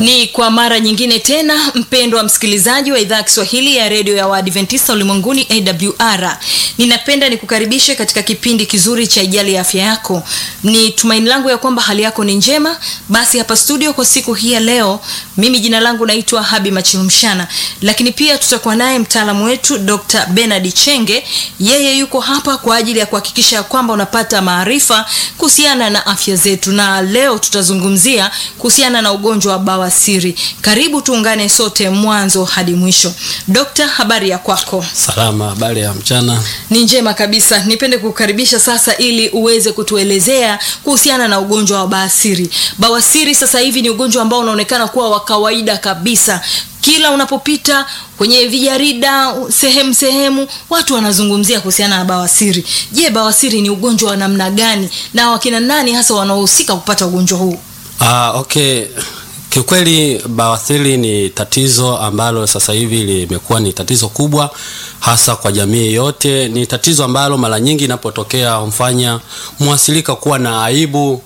Ni kwa mara nyingine tena, mpendwa wa msikilizaji wa idhaa ya Kiswahili ya redio ya Waadventista ulimwenguni AWR, ninapenda nikukaribishe katika kipindi kizuri cha Ijali ya Afya Yako. Ni tumaini langu ya kwamba hali yako ni njema. Basi hapa studio kwa siku hii ya leo, mimi jina langu naitwa Habi Machilumshana, lakini pia tutakuwa naye mtaalamu wetu Dr. Bernard Chenge. Yeye yuko hapa kwa ajili ya kuhakikisha ya kwamba unapata maarifa kuhusiana na afya zetu, na leo tutazungumzia kuhusiana na ugonjwa wa bawasiri. Karibu tuungane sote mwanzo hadi mwisho. Dokta, habari ya kwako? Salama, habari ya mchana. Ni njema kabisa. Nipende kukaribisha sasa ili uweze kutuelezea kuhusiana na ugonjwa wa bawasiri. Bawasiri sasa hivi ni ugonjwa ambao unaonekana kuwa wa kawaida kabisa. Kila unapopita kwenye vijarida sehemu sehemu, watu wanazungumzia kuhusiana na bawasiri. Je, bawasiri ni ugonjwa wa namna gani na wakina nani hasa wanaohusika kupata ugonjwa huu? Ah, okay. Kiukweli bawasiri ni tatizo ambalo sasa hivi limekuwa ni tatizo kubwa hasa kwa jamii yote. Ni tatizo ambalo mara nyingi inapotokea humfanya mwasilika kuwa na aibu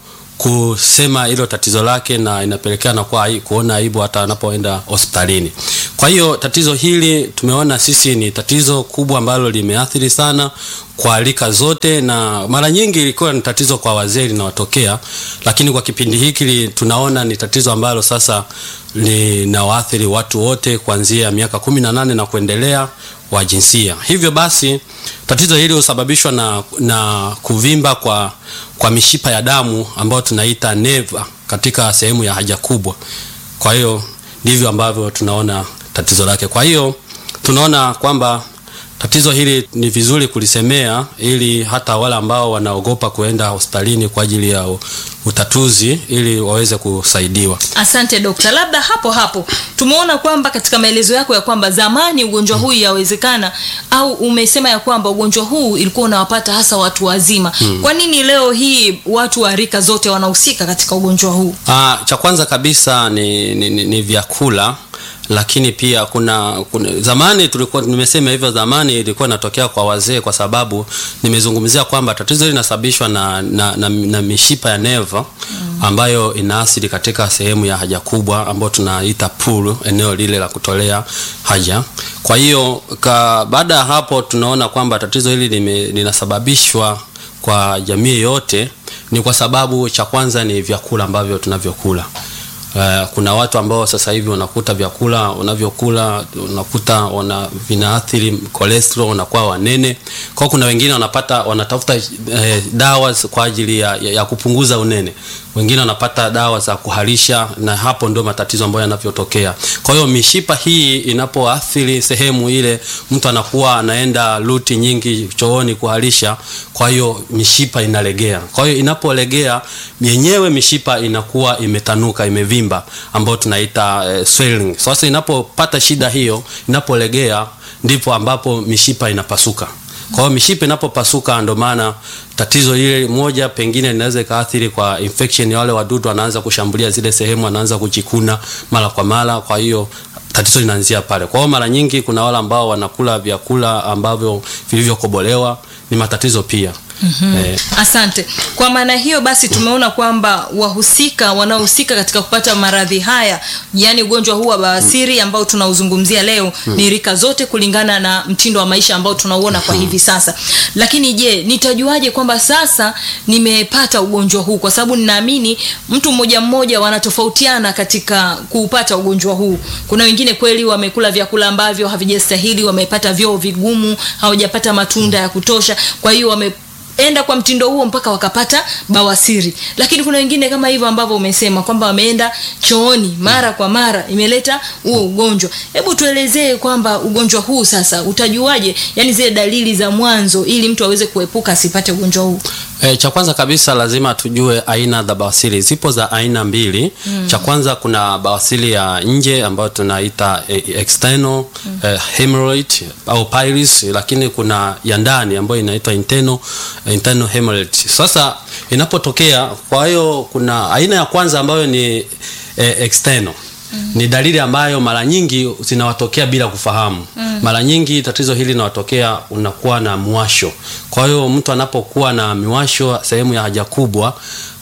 kusema hilo tatizo lake, na inapelekea na kuwa kuona aibu hata anapoenda hospitalini. Kwa hiyo tatizo hili tumeona sisi ni tatizo kubwa ambalo limeathiri sana kwa rika zote, na mara nyingi ilikuwa ni tatizo kwa wazee linawatokea, lakini kwa kipindi hiki tunaona ni tatizo ambalo sasa linawaathiri watu wote kuanzia miaka kumi na nane na kuendelea wa jinsia. Hivyo basi tatizo hili husababishwa na, na kuvimba kwa, kwa mishipa ya damu ambayo tunaita neva katika sehemu ya haja kubwa. Kwa hiyo ndivyo ambavyo tunaona tatizo lake. Kwa hiyo tunaona kwamba tatizo hili ni vizuri kulisemea ili hata wale ambao wanaogopa kuenda hospitalini kwa ajili ya utatuzi ili waweze kusaidiwa. Asante dokta. Labda hapo hapo tumeona kwamba katika maelezo yako ya kwamba zamani ugonjwa huu yawezekana, au umesema ya kwamba ugonjwa huu ilikuwa unawapata hasa watu wazima. Hmm. Kwa nini leo hii watu wa rika zote wanahusika katika ugonjwa huu? Ah, cha kwanza kabisa ni, ni, ni, ni vyakula lakini pia kuna, kuna zamani tulikuwa nimesema hivyo, zamani ilikuwa inatokea kwa wazee, kwa sababu nimezungumzia kwamba tatizo hili linasababishwa na, na, na, na mishipa ya neva ambayo inaasili katika sehemu ya haja kubwa ambayo tunaita pool, eneo lile la kutolea haja. Kwa hiyo baada ya hapo tunaona kwamba tatizo hili linasababishwa kwa jamii yote, ni kwa sababu cha kwanza ni vyakula ambavyo tunavyokula. Uh, kuna watu ambao sasa hivi unakuta vyakula unavyokula unakuta wana vinaathiri cholesterol, wanakuwa wanene. Kwa kuna wengine wanapata wanatafuta eh, dawa kwa ajili ya, ya, ya kupunguza unene, wengine wanapata dawa za kuharisha, na hapo ndio matatizo ambayo yanavyotokea. Kwa hiyo mishipa hii inapoathiri sehemu ile, mtu anakuwa anaenda luti nyingi chooni kuharisha, kwa hiyo mishipa inalegea. Kwa hiyo inapolegea yenyewe mishipa inakuwa imetanuka, imevimba ambayo tunaita eh, swelling. Sasa inapopata shida hiyo, inapolegea ndipo ambapo mishipa inapasuka. Kwa hiyo mishipa inapopasuka, ndio maana tatizo lile moja pengine linaweza ikaathiri kwa infection ya wale wadudu, wanaanza kushambulia zile sehemu, wanaanza kujikuna mara kwa mara. Kwa hiyo tatizo linaanzia pale. Kwa hiyo mara nyingi kuna wale ambao wanakula vyakula ambavyo vilivyokobolewa, ni matatizo pia. Mm -hmm. Eh. Asante. Kwa maana hiyo basi tumeona kwamba wahusika wanaohusika katika kupata maradhi haya, yani ugonjwa huu wa bawasiri ambao tunauzungumzia leo mm. ni rika zote kulingana na mtindo wa maisha ambao tunauona kwa hivi sasa. Lakini je, nitajuaje kwamba sasa nimepata ugonjwa huu? Kwa sababu ninaamini mtu mmoja mmoja wanatofautiana katika kuupata ugonjwa huu. Kuna wengine kweli wamekula vyakula ambavyo havijastahili, wamepata vyoo vigumu, hawajapata matunda ya kutosha, kwa hiyo wame enda kwa mtindo huo mpaka wakapata bawasiri. Lakini kuna wengine kama hivyo ambavyo umesema kwamba wameenda chooni mara kwa mara, imeleta huo ugonjwa. Hebu tuelezee kwamba ugonjwa huu sasa utajuaje, yani zile dalili za mwanzo, ili mtu aweze kuepuka asipate ugonjwa huu? E, cha kwanza kabisa lazima tujue aina za bawasiri. Zipo za aina mbili. Mm. Cha kwanza kuna bawasiri ya nje ambayo tunaita e, external mm. e, hemorrhoid au pylorus, lakini kuna ya ndani ambayo inaitwa internal internal hemorrhoid. Sasa inapotokea, kwa hiyo kuna aina ya kwanza ambayo ni e, external Mm. Ni dalili ambayo mara nyingi zinawatokea bila kufahamu. Mm. Mara nyingi tatizo hili linawatokea unakuwa na mwasho. Kwa hiyo mtu anapokuwa na miwasho sehemu ya haja kubwa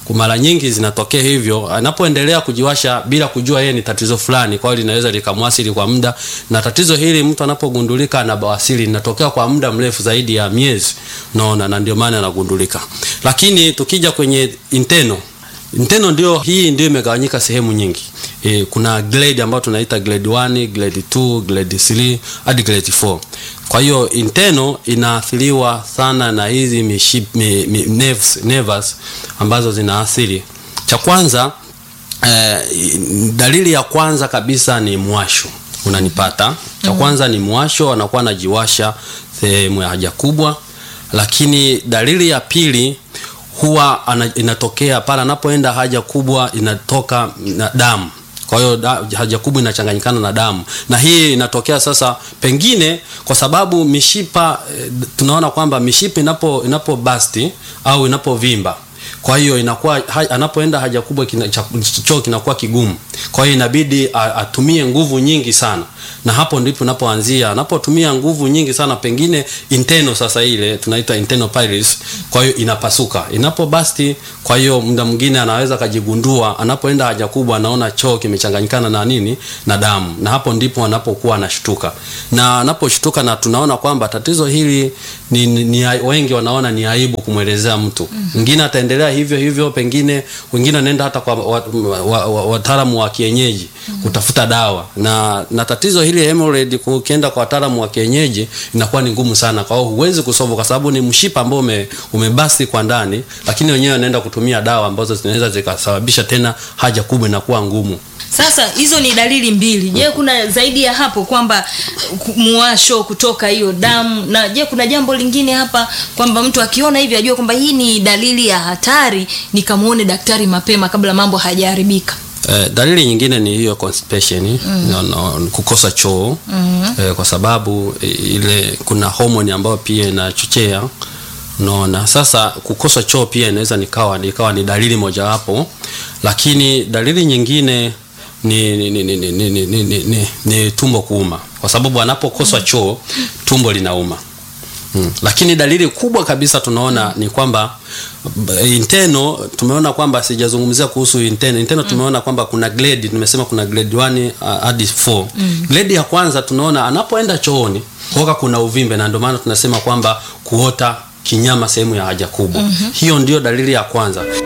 Kwa mara nyingi zinatokea hivyo, anapoendelea kujiwasha bila kujua yeye ni tatizo fulani, kwa hiyo linaweza likamwasili kwa muda, na tatizo hili mtu anapogundulika ana bawasiri linatokea kwa muda mrefu zaidi ya miezi, unaona, na ndio maana anagundulika. Lakini tukija kwenye internal Inteno ndio hii ndio imegawanyika sehemu nyingi. E, kuna grade ambayo tunaita grade 1, grade 2, grade 3 hadi grade 4. Kwa hiyo inteno inaathiriwa sana na hizi miship, mi, mi, nerves, nerves ambazo zinaathiri. Cha kwanza eh, dalili ya kwanza kabisa ni mwasho unanipata. Cha kwanza ni mwasho, anakuwa anajiwasha sehemu ya haja kubwa, lakini dalili ya pili huwa ana, inatokea pale anapoenda haja kubwa inatoka na damu. Kwa hiyo da, haja kubwa inachanganyikana na damu, na hii inatokea sasa pengine kwa sababu mishipa e, tunaona kwamba mishipa inapo inapo basti au inapovimba kwa hiyo inakuwa ha, anapoenda haja kubwa kina, choo kinakuwa kigumu. Kwa hiyo inabidi atumie nguvu nyingi sana, na hapo ndipo unapoanzia. Anapotumia nguvu nyingi sana, pengine internal, sasa ile tunaita internal pylorus, kwa hiyo inapasuka inapobasti. Kwa hiyo muda mwingine anaweza kajigundua, anapoenda haja kubwa anaona choo kimechanganyikana na nini na damu, na hapo ndipo anapokuwa anashtuka, na anaposhtuka, na tunaona kwamba tatizo hili ni, ni, ni wengi wanaona ni aibu kumwelezea mtu mwingine, mm -hmm. ataendelea hivyo hivyo, pengine wengine wanaenda hata kwa wataalamu wa, wa, wa kienyeji mm -hmm. kutafuta dawa na, na tatizo hili hemorrhoid, ukienda kwa wataalamu wa kienyeji inakuwa ni ngumu sana. Kwa hiyo huwezi kusolve kwa sababu ni mshipa ambao ume, umebasi kwa ndani, lakini wenyewe wanaenda kutumia dawa ambazo zinaweza zikasababisha tena haja kubwa inakuwa ngumu. Sasa hizo ni dalili mbili. Je, kuna zaidi ya hapo kwamba muwasho kutoka hiyo damu? Na je, kuna jambo lingine hapa kwamba mtu akiona hivi ajue kwamba hii ni dalili ya hatari, nikamuone daktari mapema kabla mambo hayajaharibika? Eh, dalili nyingine ni hiyo constipation, mm. no, no, kukosa choo mm -hmm. eh, kwa sababu ile kuna homoni ambayo pia inachochea unaona. Sasa kukosa choo pia inaweza nikawa nikawa ni dalili mojawapo, lakini dalili nyingine ni, ni, ni, ni, ni, ni, ni, ni, ni, ni tumbo kuuma, kwa sababu anapokosa choo tumbo linauma. Hmm. Lakini dalili kubwa kabisa tunaona ni kwamba inteno, tumeona kwamba sijazungumzia kuhusu inteno. Inteno tumeona kwamba kuna grade, nimesema kuna grade 1 hadi 4. Mm. Grade ya kwanza tunaona anapoenda chooni kuoka kuna uvimbe, na ndio maana tunasema kwamba kuota kinyama sehemu ya haja kubwa. Mm -hmm. Hiyo ndio dalili ya kwanza.